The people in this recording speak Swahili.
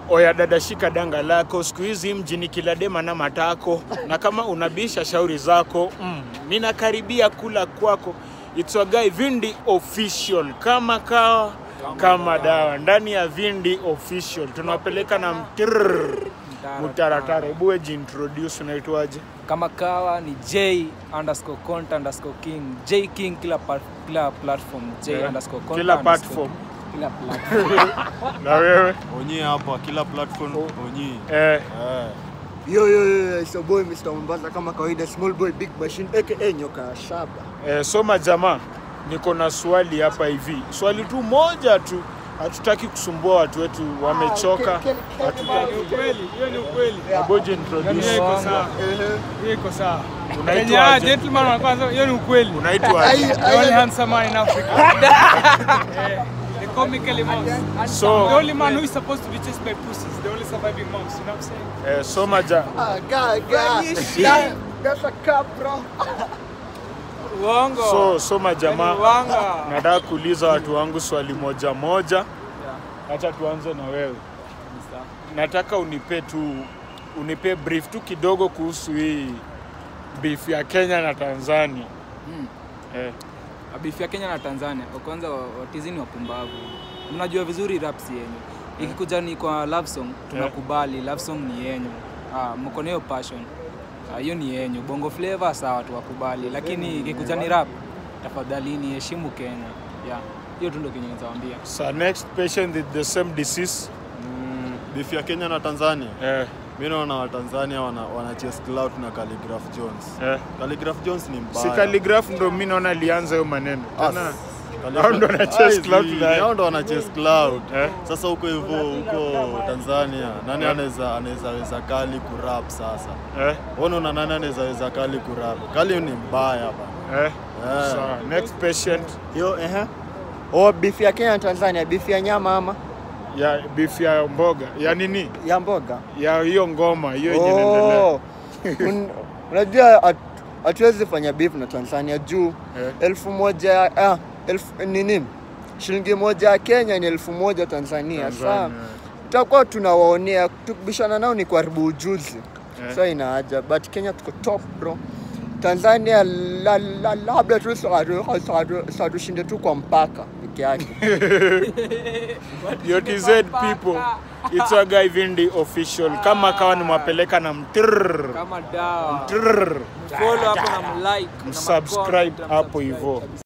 Oya dada, shika danga lako, siku hizi mjini kila dema na matako, na kama unabisha shauri zako mm, mina karibia kula kwako. It's a guy Vindi official, kama kawa kama dawa ndani ya Vindi official, tunawapeleka na mtirr mutaratara. Hebu wewe jiintroduce, unaitwaje? kama kawa ni j underscore conta underscore king j king kila, pa, kila platform j Yeah. underscore conta Kila underscore platform. king. kila platform Na wewe Onyi hapa kila platform Onyi. eh, Eh. Yo, yo, yo, yo, it's your boy Mr. Mombasa kama kawaida, small boy big machine aka nyoka ya shaba. eh, soma jamaa, niko na swali hapa hivi, swali tu moja tu, hatutaki kusumbua watu wetu, wamechoka. Hatutaki Ukweli, hiyo ni ukweli. Hebu jiintroduce. Hiyo iko sawa. Ehe. Hiyo iko sawa. Unaitwaje? Kenya ah, gentleman wa kwanza, hiyo ni ukweli. Unaitwaje? The only handsome man in Africa. Eh, The comically mouse. The So only man who is supposed to be chased by pussies. The only surviving mouse. You know what I'm saying? eh, soma ja Ah, ga, ga. That- That's a cap, bro. Uongo. so soma jamaa, Uongo. nataka kuuliza watu wangu swali moja moja. Acha tuanze na wewe. Nataka unipe tu unipe brief tu kidogo kuhusu hii beef ya Kenya na Tanzania. Eh, beef ya kenya na tanzania wa kwanza wa- watizini wapumbavu mnajua vizuri raps yenyu ikikuja ni kwa love song tunakubali love song ni yenyu ah, mko na hiyo passion Ah, hiyo ni yenyu bongo flavor sawa tuwakubali lakini ikikuja ni rap tafadhalini heshimu kenya yeah hiyo tu ndo kenye nitawaambia so next patient with the same disease. Mm, beef ya Kenya na Tanzania. Eh, Mimi naona Watanzania wana, wana chase clout na Calligraph Jones. eh. Calligraph Jones ni mbaya. Si calligraph ndo mimi naona alianza hiyo maneno. As- Tena Calligraph- hao ndo wana chase Ai, clout zi, naye. hao ndo wana chase clout. Eh. Sasa huko hivyo huko Tanzania nani anaweza anaweza weza kali kurap sasa? eh, Wewe unaona nani anaweza weza kali kurap? Kali ni mbaya bana. eh. Eh. Sawa, next patient Yo, ehe. Oh, beef ya Kenya na Tanzania, beef ya nyama ama ya beef ya mboga ya nini ya mboga? ya hiyo ngoma hiyo yenye inaendelea. Oh. Un- Unajua hat- hatuwezi fanya beef na Tanzania juu Eh. elfu moja ah, elfu nini shilingi moja ya Kenya ni elfu moja Tanzania. Saa Tanzania. tutakuwa tunawaonea, tukibishana nao ni kuharibu ujuzi Eh. so ina haja, but Kenya tuko top bro. Tanzania la, la, labda tu satushinde tu kwa mpaka peke yake. Yo TZ people, it's a guy Vindi official. Kama kawa nimwapeleka na mtrrr kama dawa mtrrr, follow hapo na mlike na msubscribe macomment, hapo msubscribe hivyo. kabisa.